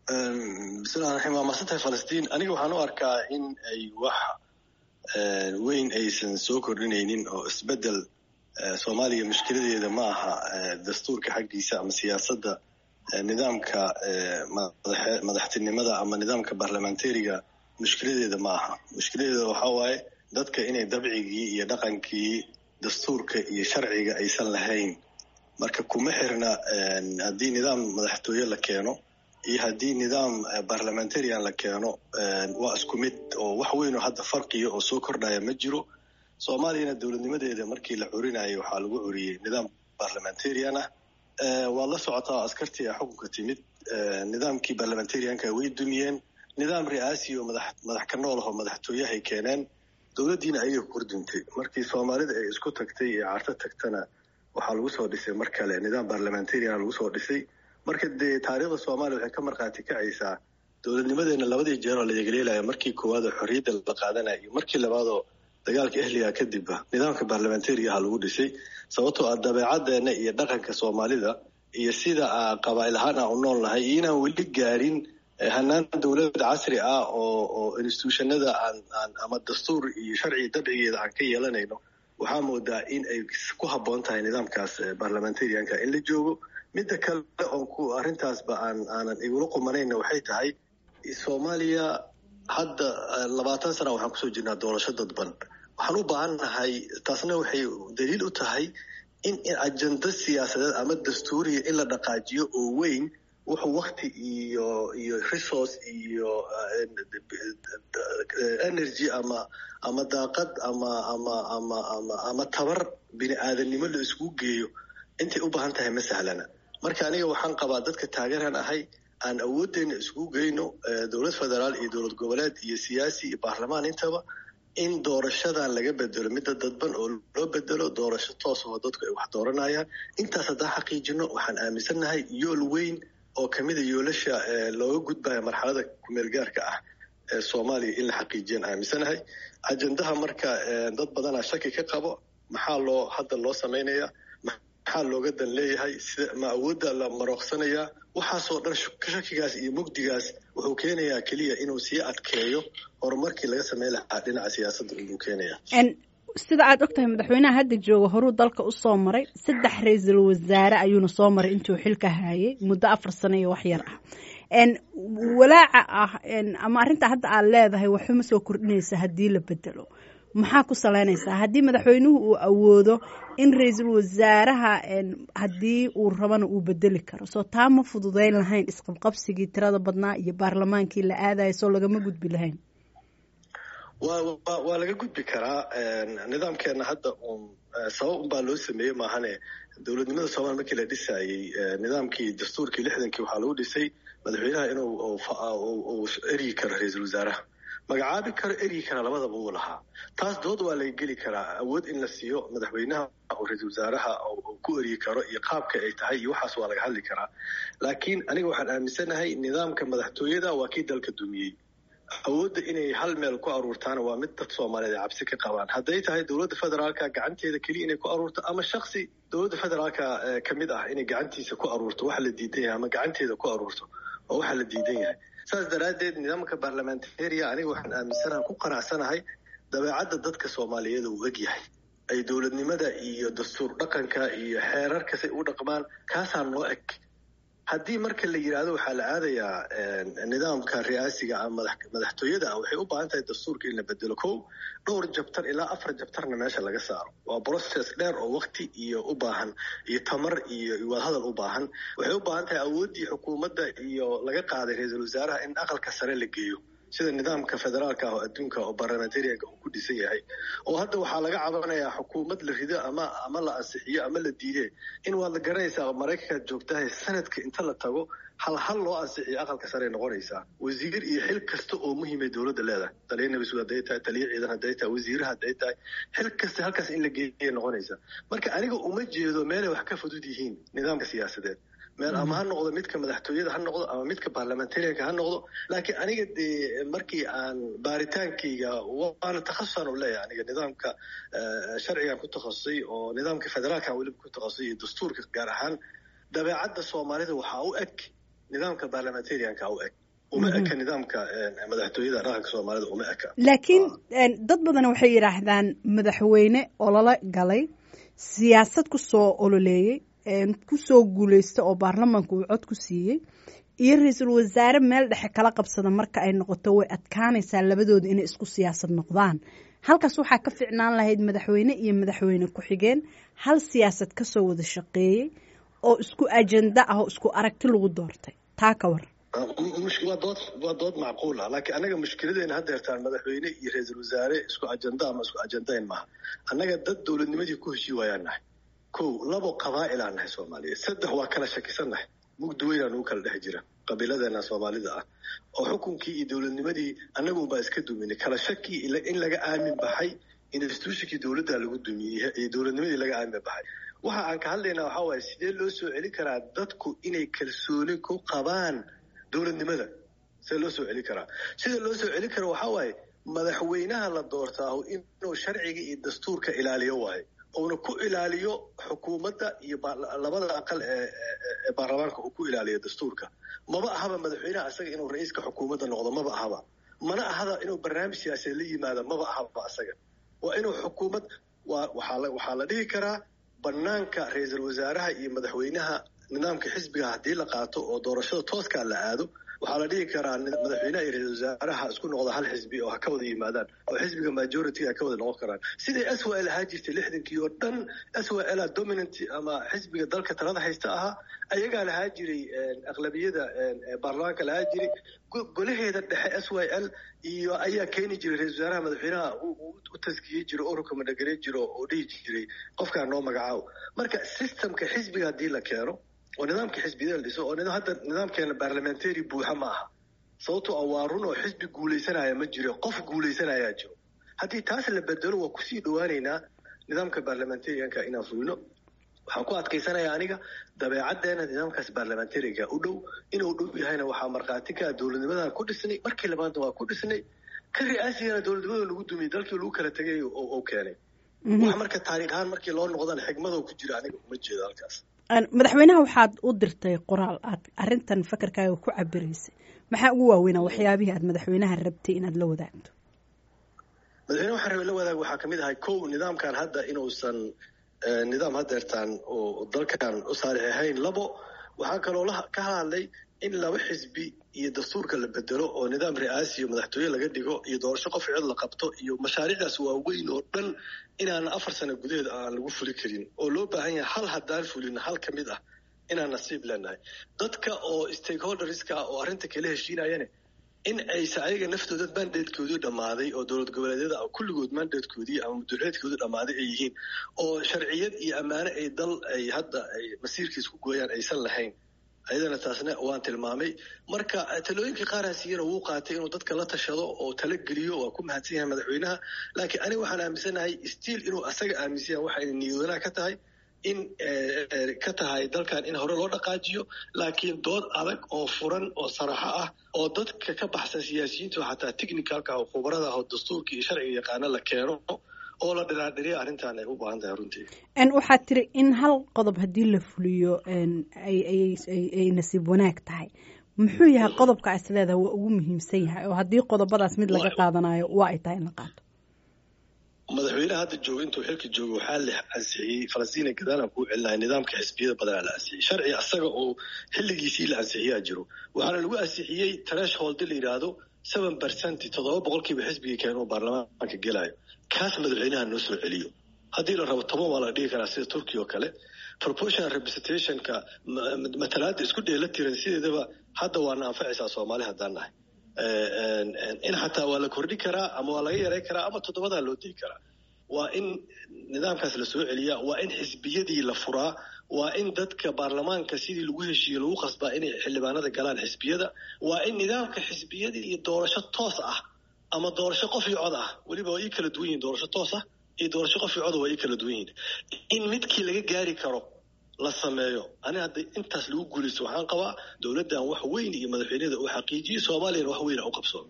bismillahi raxim waa mahadsantahay falastiin aniga waxaan u arkaa in ay wax weyn aysan soo kordhinaynin oo isbedel soomaaliya mushkiladeeda ma aha dastuurka xaggiisa ama siyaasadda nidaamka madaxtinimada ama nidaamka barlamentariga mushkiladeeda ma aha mushkiladeeda waxaa waaye dadka inay dabcigii iyo dhaqankii dastuurka iyo sharciga aysan lahayn marka kuma xirna haddii nidaam madaxtooye la keeno iyo haddii nidaam barlamentarian la keeno waa isku mid oo wax weynoo hadda farqiya oo soo kordhaya ma jiro soomaaliyana dowladnimadeeda markii la curinayo waxaa lagu curiyey nidaam barlamentarian ah waad la socotaa askartii a xukunka timid nidaamkii barlamentarianka way dumiyeen nidaam ri'aasi oo madax ka nool ahoo madaxtooyahay keeneen dowladdiina ayaga kordintay markii soomaalida ay isku tagtay ee carto tagtana waxaa lagu soo dhisay mar kale nidaam barlamentarian lagu soo dhisay marka dee taariikhda soomaaliya waxay ka markhaati kacaysaa dowladnimadeena labadii jeeroo la yegleelaya markii koowaadoo xorriyadda la qaadanaya iyo markii labaadoo dagaalka ehliga kadibba nidaamka barlamentarigaha lagu dhisay sababtoo ah dabeecaddeena iyo dhaqanka soomaalida iyo sida qabaa'il ahaan aan u nool nahay iyo inaan weli gaarin hanaan dowlad casri ah oo oo institutionada aan aan ama dastuur iyo sharci dabcigeeda aan ka yeelanayno waxaa moodaa in ay ku habboon tahay nidaamkaas barlamentarianka in la joogo midda kale oon ku arrintaasba aan aanan igula qumanayna waxay tahay soomaaliya hadda labaatan sana waxaan kusoo jirnaa doorasho dadban waxaan u baahannahay taasna waxay daliil u tahay in ajenda siyaasadeed ama dastuuriya in la dhaqaajiyo oo weyn wuxuu wakti iyo iyo resource iyo energy ama ama daaqad ama ama ama ama ama tabar bini aadamnimo la iskugu geeyo intay u baahan tahay ma sahlana marka aniga waxaan qabaa dadka taageeraan ahay aan awooddeena iskugu geyno dowlad federaal iyo dowlad goboleed iyo siyaasi iyo baarlamaan intaba in doorashadan laga bedelo midda dadban oo loo bedelo doorasho toos oo dadku ay wax dooranayaan intaas haddaan xaqiijino waxaan aaminsannahay yool weyn oo kamida yoolasha looga gudbaya marxalada kumeelgaarka ah ee soomaaliya in la xaqiijiyaan aaminsanahay ajendaha marka dad badanaa shaki ka qabo maxaa loo hadda loo samaynayaa maxaa looga dan leeyahay sida ma awoodda la marooqsanayaa waxaasoo dhan shakigaas iyo mugdigaas wuxuu keenayaa keliya inuu sii adkeeyo horumarkii laga sameyn lahaa dhinaca siyaasadda inuu keenaya sida aad og tahay madaxweynaha hadda jooga horuu dalka usoo maray saddex ra-iisul wasaare ayuuna soo maray intuu xilka haayay muddo afar sano iyo wax yar ah walaaca ah ama arrinta hadda aad leedahay waxuma soo kordhinaysa haddii la bedelo maxaa ku salaynaysaa haddii madaxweynuhu uu awoodo in ra-iisul wasaaraha haddii uu rabana uu bedeli karo soo taa ma fududeyn lahayn isqabqabsigii tirada badnaa iyo baarlamaankii la aadaya soo lagama gudbi lahayn wa waa laga gudbi karaa nidaamkeena hadda un sabab unbaa loo sameeyey maahane dowladnimada soomaliya markii la dhisayey nidaamkii dastuurkii lixdankii waxaa lagu dhisay madaxweynaha inuu uu eryi karo ra-iisul wasaaraha magacaabi karo eryi kara labadaba uu lahaa taas dood waa laga geli karaa awood in la siiyo madaxweynaha oo ra-iisul wasaaraha ku eryi karo iyo qaabka ay tahay iyo waxaas waa laga hadli karaa laakiin aniga waxaan aaminsanahay nidaamka madaxtooyada waa kii dalka dumiyey awoodda inay hal meel ku aruurtaana waa mid dad soomaaliyeed ay cabsi ka qabaan hadday tahay dowladda federaalka gacanteeda keliya inay ku aruurto ama shaksi dowladda federaalka ka mid ah inay gacantiisa ku aruurto waxa la diidan yahay ama gacanteeda ku aruurto oo waxa la diidan yahay saas daraaddeed nidaamka barlamentaria aniga waxaan aaminsanaha ku qanacsanahay dabeecadda dadka soomaaliyeed uu eg yahay ay dowladnimada iyo dastuur dhaqanka iyo xeerarkasay u dhaqmaan kaasaa noo eg haddii marka la yidhaahdo waxaa la aadayaa nidaamka ri'aasiga ama madaxtooyada ah waxay u baahan tahay dastuurka in la bedelo kow dhowr jabtar ilaa afar jabtarna meesha laga saaro waa process dheer oo wakti iyo u baahan iyo tamar iyo wadahadal u baahan waxay u baahan tahay awooddii xukuumadda iyo laga qaaday ra-iisul wasaaraha in aqalka sare la geeyo sida nidaamka federaalka ah oo adduunka oo barlamentarianka uu ku dhisan yahay oo hadda waxaa laga cabanayaa xukuumad la rido ama ama la ansixiyo ama la diide in waad la garanaysaa maraykankaad joogtahay sanadka inta la tago hal hal loo ansixiyo aqalka sare noqonaysaa wasiir iyo xil kasta oo muhiimay dowladda leedahay taliya nabisud hadday tahay taliya ciidan hadday tahay wasiiraha hadday tahay xil kasta halkaas in la geeyay noqonaysaa marka aniga uma jeedo meelay wax ka fudud yihiin nidaamka siyaasadeed meel ama ha noqdo midka madaxtooyada ha noqdo ama midka barlamentarianka ha noqdo laakiin aniga dee markii aan baaritaankayga waana takhasusaan u leeyahay aniga nidaamka sharcigan ku takhasusay oo nidaamka federaalkan weliba ku takhasusay iyo dastuurka gaar ahaan dabeecadda soomaalida waxaa u eg nidaamka parliamentarianka u eg uma eka nidaamka madaxtooyada dhaqanka soomaalida uma eka laakiin dad badan waxay yidhaahdaan madaxweyne ololo galay siyaasad ku soo ololeeyey kusoo guuleysta oo baarlamaanka uu cod ku siiyey iyo ra-iisul wasaare meel dhexe kala qabsada marka ay noqoto way adkaanaysaa labadooda inay isku siyaasad noqdaan halkaas waxaa ka ficnaan lahayd madaxweyne iyo madaxweyne ku-xigeen hal siyaasad kasoo wada shaqeeyey oo isku ajenda ah oo isku aragti lagu doortay taa ka war waa dood waa dood macquul ah laakiin annaga mushkiladeena haddeertaan madaxweyne iyo ra-iisul wasaare isku ajenda ama isku ajendayn maaha annaga dad dowladnimadii ku heshii waayaan nahay kow labo qabaa'ilaan nahay soomaaliyeed saddex waa kala shakisan nahay mugdi weynaa nugu kala dhex jira qabiiladeena soomaalida ah oo xukunkii iyo dowladnimadii annagunbaa iska duminay kala shakii in laga aamin baxay institutionkii dowladda lagu dumiyey iyo dowladnimadii laga aamin baxay waxa aan ka hadlaynaa waxaa waaye sidee loo soo celin karaa dadku inay kalsooni ku qabaan dowladnimada sidee loo soo celin karaa sida loo soo celin kara waxaa waaye madaxweynaha la doortaahu inuu sharciga iyo dastuurka ilaaliyo waayo uuna ku ilaaliyo xukuumadda iyo labada aqal ee baarlamaanka uu ku ilaaliyo dastuurka maba ahaba madaxweynaha asaga inuu ra-iiska xukuumadda noqdo maba ahaba mana ahada inuu barnaamij siyaasadeed la yimaado maba ahaba asaga waa inuu xukuumad waxaa la dhihi karaa banaanka ra-iisul wasaaraha iyo madaxweynaha nidaamka xisbiga haddii la qaato oo doorashada tooskaa la aado waxaa la dhihi karaa madaxweynaha iyo ra-isul wasaaraha isku noqda hal xisbi oo ha ka wada yimaadaan oo xisbiga majority ha ka wada noqon karaan siday s w l ahaa jirtay lixdankii oo dhan s w l dominant ama xisbiga dalka talada haysta ahaa ayagaa lahaa jiray aqlabiyada baarlamaanka lahaa jiray golaheeda dhexe s y l iyo ayaa keeni jiray ra-isul wasaaraha madaxweynaha u taskiyey jiro oo rukamadhagare jiro oo dhihi jiray qofkaa noo magacaabo marka systemka xisbiga haddii la keeno oo nidaamka xisbiyada la dhiso oo hadda nidaamkeena parliamentary buuxa ma aha sababtoo ah waa run oo xisbi guulaysanaya ma jiro qof guulaysanayaa jiro haddii taas la bedelo waa kusii dhawaaneynaa nidaamka parliamentarianka inaan fulino waxaan ku adkaysanaya aniga dabeecaddeena nidaamkaas parliamentariga u dhow inuu dhow yahayna waxaa markhaati ka dowladnimadan ku dhisnay markii labaadna waa ku dhisnay ka ri'aasigana dowladnimada lagu dumiyey dalkii lagu kala tegay oo keenay wax marka taariikh ahaan markii loo noqdana xigmadoo ku jira aniga uma jeedo halkaas madaxweynaha waxaad u dirtay qoraal aad arintan fakarkaaga ku cabiraysay maxaa ugu waaweynaa waxyaabihii aad madaxweynaha rabtay inaad la wadaagto madaxweyne waxaan rabay la wadaag waxaa kamid ahay kow nidaamkan hadda inuusan nidaam hadeertaan oo dalkan u saalix ahayn labo waxaa kaloo ka hadlay in laba xisbi iyo dastuurka la bedelo oo nidaam ri'aasi iyo madaxtooye laga dhigo iyo doorasho qof cid la qabto iyo mashaariicdaas waaweyn oo dhan inaan afar sano gudaheed aan lagu fuli karin oo loo baahan yahay hal haddaan fulin hal ka mid ah inaan nasiib leenahay dadka oo stakeholderska oo arrinta kala heshiinayane in aysa ayaga naftooda mandatekoodii dhammaaday oo dowlad goboleedyada kulligood mandatekoodii ama mudulceedkoodii dhammaaday ay yihiin oo sharciyad iyo ammaane ay dal ay hadda ay masiirkiis ku gooyaan aysan lahayn ayadana taasna waan tilmaamay marka talooyinkii qaarhaasiyana wuu qaatay inuu dadka la tashado oo tala geliyo waa ku mahadsan yahay madaxweynaha laakiin aniga waxaan aaminsanahay stiil inuu asaga aaminsan yahay waxayna niyadanaha ka tahay in ka tahay dalkan in hore loo dhaqaajiyo laakiin dood adag oo furan oo saraxo ah oo dadka ka baxsan siyaasiyiinta oo xataa technicalka oo khubarada ah oo dastuurka iyo sharciga yaqaano la keeno oo la dhiraadhiriya arrintan ay u baahan tahay runtii waxaad tiri in hal qodob haddii la fuliyo ay nasiib wanaag tahay muxuu yahay qodobka is leedaha waa ugu muhiimsan yahay oo haddii qodobadaas mid laga qaadanayo waa ay tahay in la qaato madaxweyneha hadda jooga intuu xilka jooga waxaa la ansixiyey falastiin gadaalan kuu celinahay nidaamka xisbiyada badanaa la ansixiyey sharci asaga oo xilligiisii la ansixiyaa jiro waxaana lagu ansixiyey trashholdi la yidhaahdo seven percent toddoba boqolkiiba xisbigii keen oo baarlamaanka gelayo kaas madaxweynaha noo soo celiyo haddii la rabo toban waa la dhigi karaa sida turkiya oo kale proportional representationka matalaada isku dheela tiran sideedaba hadda waana anfacaysaa soomaali haddaan nahay in xataa waa la kordhi karaa ama waa laga yaray karaa ama toddobadaa loo digi karaa waa in nidaamkaas la soo celiyaa waa in xisbiyadii la furaa waa in dadka baarlamaanka sidii lagu heshiiye lagu qasbaa inay xildhibaanada galaan xisbiyada waa in nidaamka xisbiyadii iyo doorasho toos ah ama doorasho qof iyo cod ah weliba waa ii kala duwan yihin doorasho toos ah iyo doorasho qof iyo coda waa ii kala duwan yihin in midkii laga gaari karo la sameeyo ani hadda intaas lagu guulaysto waxaan qabaa dowladdan wax weyn iyo madaxweynada uu xaqiijiyey soomaaliyana wax weyna u qabsoomo